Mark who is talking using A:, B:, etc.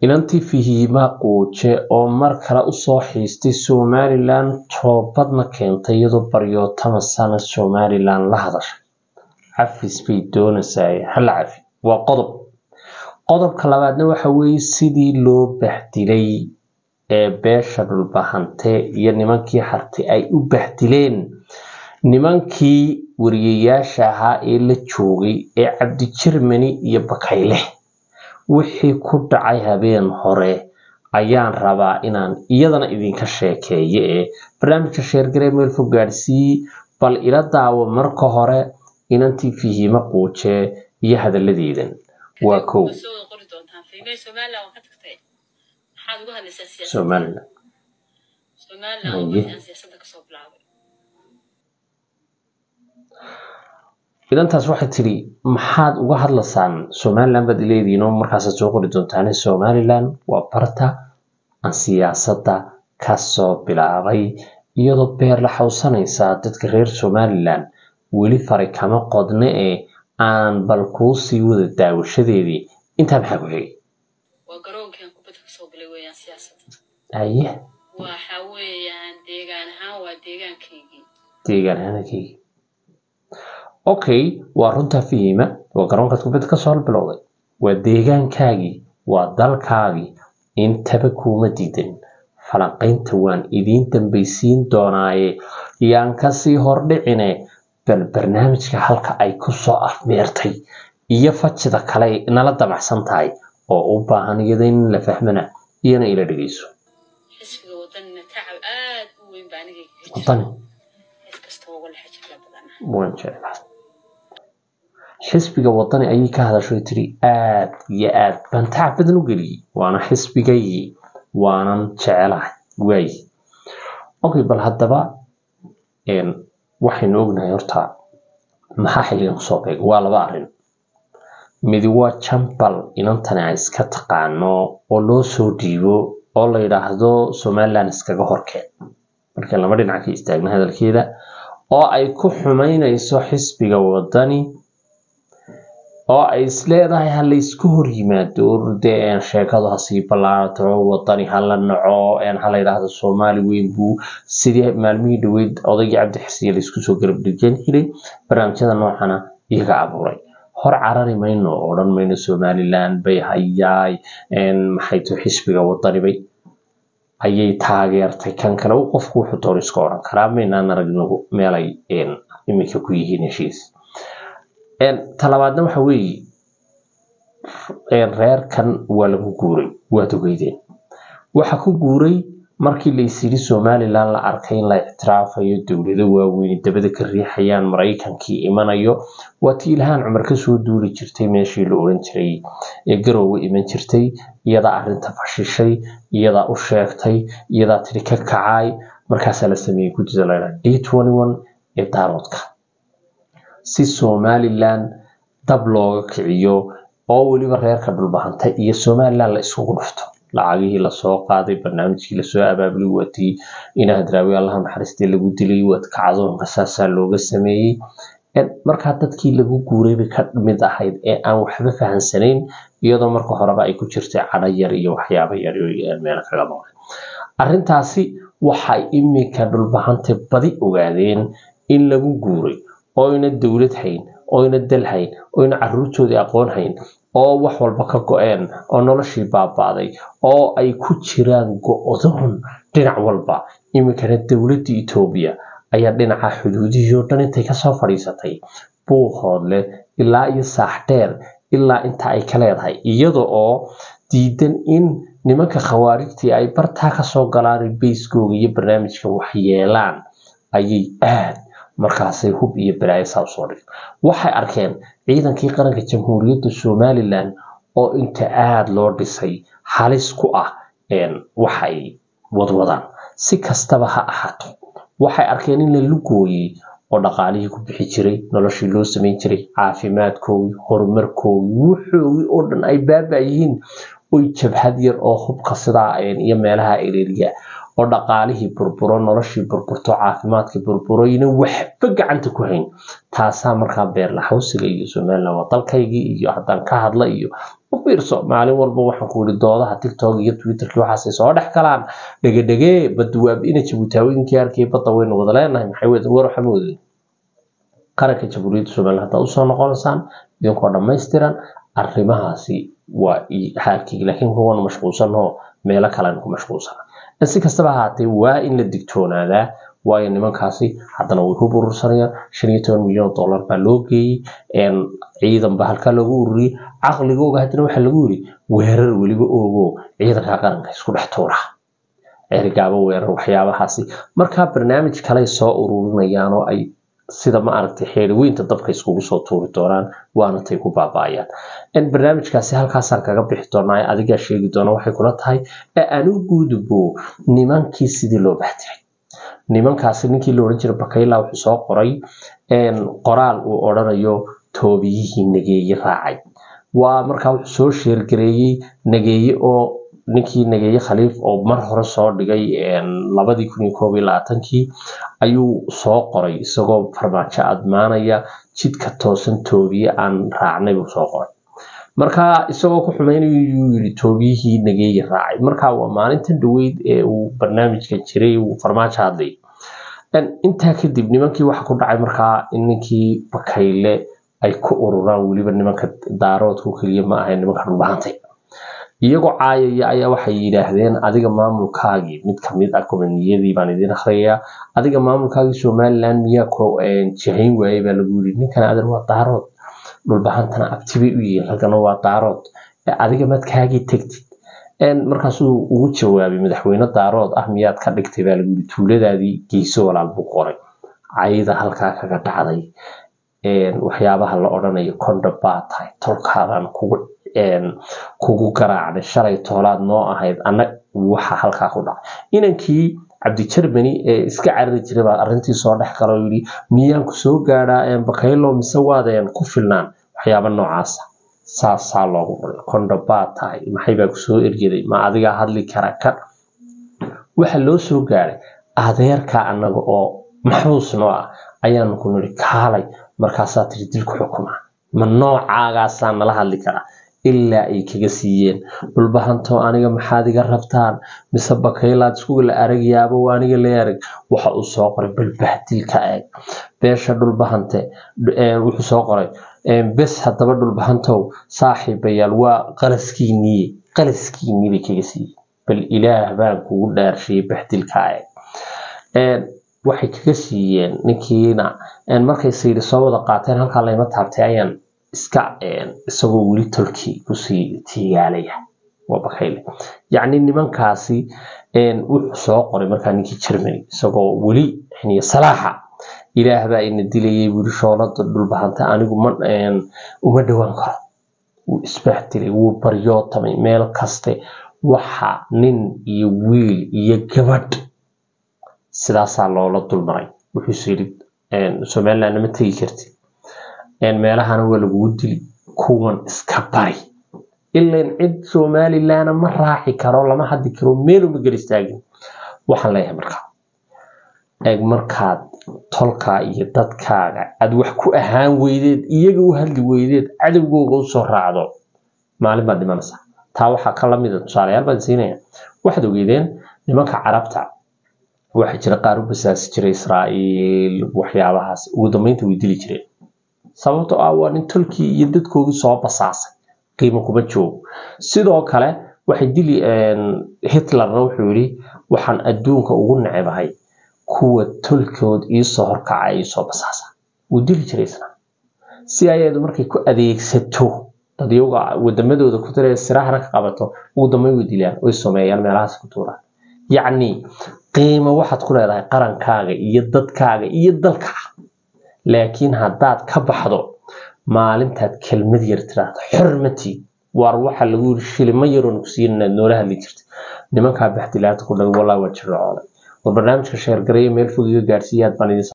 A: inantii fahiima quuje oo mar kale usoo xiistay somalilan toobadna keentay iyadoo baryootamasana somalilan la hadashay cafis bay doonaysaa hala cafi waa qodob qodobka labaadna waxa weeye sidii loo baxdilay ee beesha dhulbahante iyo nimankii hartay ay u baxdileen nimankii wariyayaasha ahaa ee la joogay ee cabdi jermani iyo bakayle wixii ku dhacay habeen hore ayaan rabaa inaan iyadana idinka sheekeeyo ee barnaamijka sheergaree meel fog gaadhsiiyey bal ila daawo marka hore inantii fihiimo quuje iyo hadalladeedan waa kow somalilan idantaas waxay tidhi maxaad uga hadlaysaan somalilan baad ileedihiin oo markaasaad soo qori doontaane somalilan waa barta aan siyaasadda kasoo bilaabay iyadoo beer la xawsanaysaa dadka reer somalilan weli fari kama qodne ee aan bal kuu sii wada daawashadeedii intaa maxaa ku xigay
B: waa garoonkan kubadda kasoo galay weeyaan siyaasadda
A: haye
B: waxa weeyaan deegaan ahaan waa deegaankaygii
A: deegaan ahaankaygii okay waa runtaa fihima waa garoonkaad kubadda kasoo bilowday waa deegaankaagii waa dalkaagii intaba kuuma diidan falanqaynta waan idiin dambaysiin doonaaye yaan kasii hordhicine bal barnaamijka halka ay kusoo afmeertay iyo fajida kale ay nala damacsan tahay oo u baahan iyada in la fahmana iyana ila dhegeyso
B: xisbiga wadanina tacab aad u weyn baa aniga kaga jira
A: wadani
B: cid kastaba uga lexa jecla badana
A: waan jeclaa xisbiga wadani ayay ka hadashay tiri aad iyo aad baan tacab badan u geliyey waana xisbigaygii waanan jecelahay waayi okay bal haddaba een, waxaynu ognahay horta maxaa xilligan kusoo beegay waa laba arrin midi waa jambal inantani ay iska taqaano oo loo soo dhiibo oo la yidhaahdo somaliland iskaga horkeen marka laba dhinac ka istaagna hadalkeeda oo ay ku xumaynayso xisbiga wadani oo ay isleedahay ha la isku hor yimaado dee een sheekadu ha sii ballaarato wadani ha la naco een ha la yidhaahdo soomaali weyn buu sidii maalmihii dhaweyd odaygii cabdi xisiya la isku soo garab dhigan jiray barnaamijyada noocana iyaga abuuray hor carari mayno oo odhan mayno somaliland bay hayaay een maxay to xisbiga wadani bay ayay taageertay kan kale uu qofku wuxuu doon iska odhan karaa maynaan aragnagu meelay een iminka ku yihiin heshiis een talabaadna waxa weeye een reerkan waa lagu guuray waad ogeydeen waxa ku guuray markii la isyidhi somaliland la arkay in la ictiraafayo dowlado waaweyn dabada ka riixayaan maraykankii imanayo waa tii ilhaan cumar kasoo duuli jirtay meeshii la oran jiray ee garoowe iman jirtay iyadaa arrinta fashishay iyadaa u sheegtay iyadaa tidhi ka kacay markaasaa la sameeyey guddida la yidhaha d twenty one ee daaroodka si somaliland dab looga kiciyo oo weliba reerka dhulbahanta iyo somaliland la isugu dhufto lacagihii lasoo qaaday barnaamijkii lasoo abaabulay waatii ina hadraawi allaha naxariistee lagu dilay waad kacdoonka saasaa looga sameeyey En markaa dadkii lagu guuray bay ka mid ahayd ee aan waxba fahansanayn iyadoo marka horeba ay ku jirtay cadho yar iyo waxyaabo yar oo meel kaga maqan arrintaasi waxay iminka dhulbahante badi ogaadeen in lagu guuray oo ina dowlad hayn oo ina dal hayn oo ina caruurtoodii aqoon hayn oo wax walba ka go-een oo noloshii baaba'day oo ay ku jiraan go-doon dhinac walba iminkana dowladda etoobiya ayaa dhinaca xuduudihii oo dhan intay kasoo fadhiisatay buuqoodle ilaa iyo saax dheer ilaa inta ay ka leedahay iyada oo diidan in nimanka khawaarijtii ay bartaa kasoo galaan bayskooga iyo barnaamijka waxyeelaan ayay aad markaasay hub iyo balaayo saa usoo dhigeen waxay arkeen ciidankii qaranka jamhuuriyadda somalilan oo inta aada loo dhisay halis ku ah waxay wadwadaan si kastaba ha ahaato waxay arkeen in la lugooyey oo dhaqaalihii ku bixi jiray noloshii loo samayn jiray caafimaadkoodii horumarkoodii wuxoogii oo dhan ay baaba yihiin oy jabhad yar oo hubka sidaa iyo meelaha ereeriya oo dhaqaalihii burburo noloshii burburto caafimaadkii burburo ina waxba gacanta ku hayn taasaa markaa beerlaxawsiga iyo somaliland waa dalkaygii iyo haddaan ka hadla iyo u fiirso maalin walba waxaan ku yidhi doodaha tiktok iyo twitterki waxaasay soo dhex galaan dhegedhegee badda waab ina jabuutaawooyinkii arkay badda waynu wada leenahay maxay wedan war waxaa moodin qaranka jamhuuriyadda somaliland haddaad usoo noqonaysaan idinkoo dhammaystiran arrimahaasi waa xaalkii laakiin kuwan mashquulsanoo meelo kalean ku mashquulsana si kastaba ahaatee waa in la digtoonaadaa waayo nimankaasi haddana way ku burursanayaan shan iyo toban milyan oo dollar baa loo geeyey ciidan baa halkaa loogu ururiyey caqligooga haddana waxaa lagu yiri weerar weliba oogo ciidanka qaranka isku dhex tuura ergaaba weerar waxyaabahaasi markaa barnaamij kaley soo ururinayaan oo ay sida ma aragtay xeeriweynta dabka iskugu soo tuuri doonaan waana tay ku baaba'ayaan barnaamijkaasi halkaasaan kaga bixi doonaa adigaa sheegi doona waxay kula tahay ee anu guudubo nimankii sidii loo baxtiray nimankaasi ninkii la odhan jiray bakayla wuxuu soo qoray qoraal uu odhanayo toobiyihii nageeye raacay waa markaa wuxuu soo sheergareeyey nageeye oo ninkii nageeye khaliif oo mar hore soo dhigay labadii kun iyo koob iyo labaatankii ayuu soo qoray isagoo farmaajo admaanaya jidka toosan toobiye aan raacnay buu soo qoray marka isagoo ku xumaynayo yuu yidhi toobiyihii nageeye raacay marka waa maalintan dhaweyd ee uu barnaamijka jiray uu farmaajo hadlay intaa kadib nimankii waxa ku dhacay markaa in ninkii bakayle ay ku ururaan weliba nimanka daaroodku keliya ma ahayn nimanka dhulbahantay iyagoo caayaya ayaa waxay yidhaahdeen adiga maamulkaagii mid kamid ah komaniyadii baan idin akhriyayaa adiga maamulkaagii somaliland miyaa ku jihayn waayey baa lagu yidhi ninkan adan waa daarood dhulbahantana abti bay u yihiin halkana waa daarood adiga madkaagii tegtid markaasuu ugu jawaabay madaxweyne daarood ah miyaad ka dhigtay baa lagu yidhi tuuladaadii geyso walaal buu qoray cayda halkaa kaga dhacday waxyaabaha la odhanayo kondha baa tahay tolkaadaan kugu kugu garaacday shalay toolaad noo ahayd anag waxa halkaa ku dhacay inankii cabdi jermany ee iska carari jiray baa arrintii soo dhex gala oo yidhi miyaan ku soo gaadhaa bakaylo mise waadeen ku filnaan waxyaaba noocaasa saasaa loogu qoray kondha baa tahay maxay baa kusoo ergeday ma adigaa hadli kara ka waxa loo soo gaadhay adeerka annaga oo maxbuus noo ah ayaanu ku nidhi kaalay markaasaa tiri dilku xukuma ma noocaagaasaa nala hadli karaa ilaa ay kaga siiyeen dhulbahantoo aniga maxaad iga rabtaan mise bakaylaad iskuga la aragyaaba waa aniga la arag waxa uu soo qoray balbahdilka eeg beesha dhulbahante wuxuu soo qoray bes haddaba dhulbahantow saaxiibayaal waa qalaskiiniye qalaskiinii bay kaga siiyeen bal ilaah baan kugu dhaarshiyey bahdilka eeg waxay kaga siiyeen ninkiina markay sayri soo wada qaateen halkaa layma taabtay ayaan iska isagoo weli tolkii kusii tiigaalaya waa bakayle yacni nimankaasi wuxuu soo qoray markaa ninkii germany isagoo weli xiniyo salaaxa ilaah baa ina dilayay weli shoolada dhulbahanta anigu ma uma dhowaan karo wuu isbaahdilay wuu baryootamay meel kaste waxa nin iyo wiil iyo gabadh sidaasaa loola dulmaray wuxuuse yidhi somaliland ma tegi kartid meelahana waa lagugu dili kuwan iska bari ilan cid somalilandna ma raaci karo lama hadli karo meeluma gel istaagin waxaan leeyahay markaa eeg markaad tolkaa iyo dadkaaga aad wax ku ahaan weydeed iyaga u hadli weydeed cadowgooga usoo raacdo maalin baad dhimanaysaa taa waxaa ka lamida tusaalayaal baan siinaya waxaad ogeydeen nimanka carabta waxaa jira qaar u basaasi jiray israa'iil waxyaabahaas ugu dambeynta way dili jireen sababtoo ah waa nin tolkii iyo dadkoodii soo basaasay qiimo kuma joogo sidoo kale waxay dili hitlerna wuxuu yidhi waxaan adduunka ugu necebahay kuwa tolkood iisoo horkaca iisoo basaasa wuu dili jiray isna si ayadu markay ku adeegsato dad iyaga wadamadooda ku tira sirahana ka qabato ugu dambeyn way dilaan way someeyaan meelahaas ku tuuraan yacni qiimo waxaad ku leedahay qarankaaga iyo dadkaaga iyo dalkaaga laakiin haddaad ka baxdo maalintaad kelmad yar tiraahdo xormati waar waxa lagu yiri shilimo yaroon ku siin inaad noola hadli jirta nimankaa baxdilaanta ku dhagay wallah waa jirrocoole war barnaamijka sheergareeya meel fog iga gaadhsiiyaad baan idin